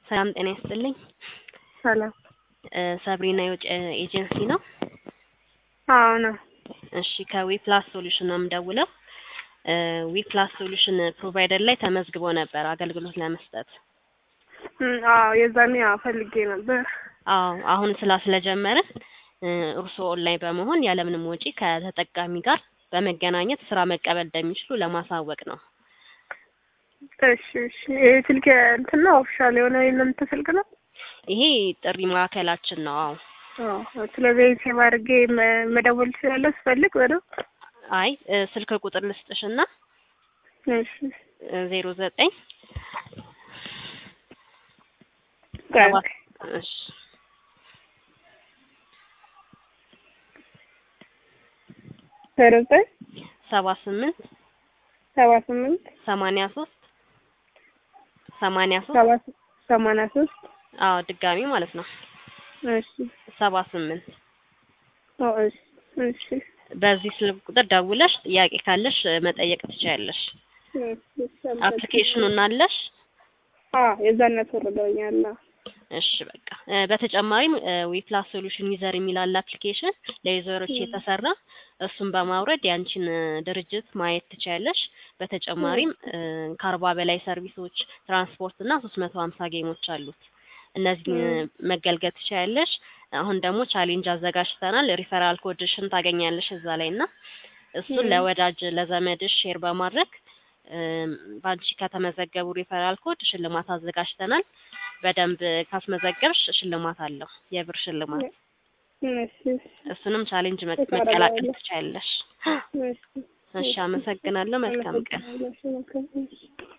ሰላም ጤና ይስጥልኝ። ሰላም። ሰብሪና የውጭ ኤጀንሲ ነው? አዎ ነው። እሺ ከዊፕላስ ሶሉሽን ነው የምደውለው። ዊፕላስ ሶሉሽን ፕሮቫይደር ላይ ተመዝግቦ ነበር አገልግሎት ለመስጠት። እም፣ አዎ የዛኔ አዎ ፈልጌ ነበር። አዎ አሁን ስላ ስለጀመርን እርስዎ ኦንላይን በመሆን ያለምንም ወጪ ከተጠቃሚ ጋር በመገናኘት ስራ መቀበል እንደሚችሉ ለማሳወቅ ነው። እሺ እሺ። ይሄ ስልክ እንትን ነው ኦፊሻል የሆነ የእናንተ ስልክ ነው? ይሄ ጥሪ ማዕከላችን ነው። አዎ አዎ። ስለዚህ ሴቭ አድርጌ መ- መደወል እችላለሁ ስፈልግ በደምብ? አይ ስልክ ቁጥር ልስጥሽና እሺ። ዜሮ ዘጠኝ ቆይ ሰባት እሺ ዜሮ ዘጠኝ ሰባ ስምንት ሰባ ስምንት ሰማንያ ሶስት ሰማንያ ሶስት ሰባ ሰማንያ ሶስት አዎ ድጋሚ ማለት ነው እሺ። ሰባ ስምንት ኦ እሺ እሺ በዚህ ስልክ ቁጥር ደውለሽ ጥያቄ ካለሽ መጠየቅ ትችያለሽ። እሺ። አፕሊኬሽኑን አለሽ? አዎ የዛኔ ተወርደውኛል። እሺ በቃ እ በተጨማሪም ዊፕላስ ሶሉሽን ዩዘር የሚል አለ አፕሊኬሽን ለዩዘሮች የተሰራ እሱን በማውረድ ያንቺን እ ድርጅት ማየት ትችያለሽ። በተጨማሪም እ ከአርባ በላይ ሰርቪሶች፣ ትራንስፖርት እና ሶስት መቶ ሀምሳ ጌሞች አሉት። እነዚህን መገልገል ትችያለሽ። አሁን ደግሞ ቻሌንጅ አዘጋጅተናል። ሪፈራል ኮድሽን ታገኛለሽ እዛ ላይ እና እሱን ለወዳጅ ለዘመድሽ ሼር በማድረግ እም፣ በአንቺ ከተመዘገቡ ሪፈራል ኮድ ሽልማት አዘጋጅተናል። በደንብ ካስመዘገብሽ ሽልማት አለው፣ የብር ሽልማት። እሺ እሱንም ቻሌንጅ መ- እሰራለሁ። መቀላቀል ትችያለሽ። እሺ እሺ፣ አመሰግናለሁ። መልካም ቀን። አመሰግናለሁ። እሺ፣ መልካም ቀን።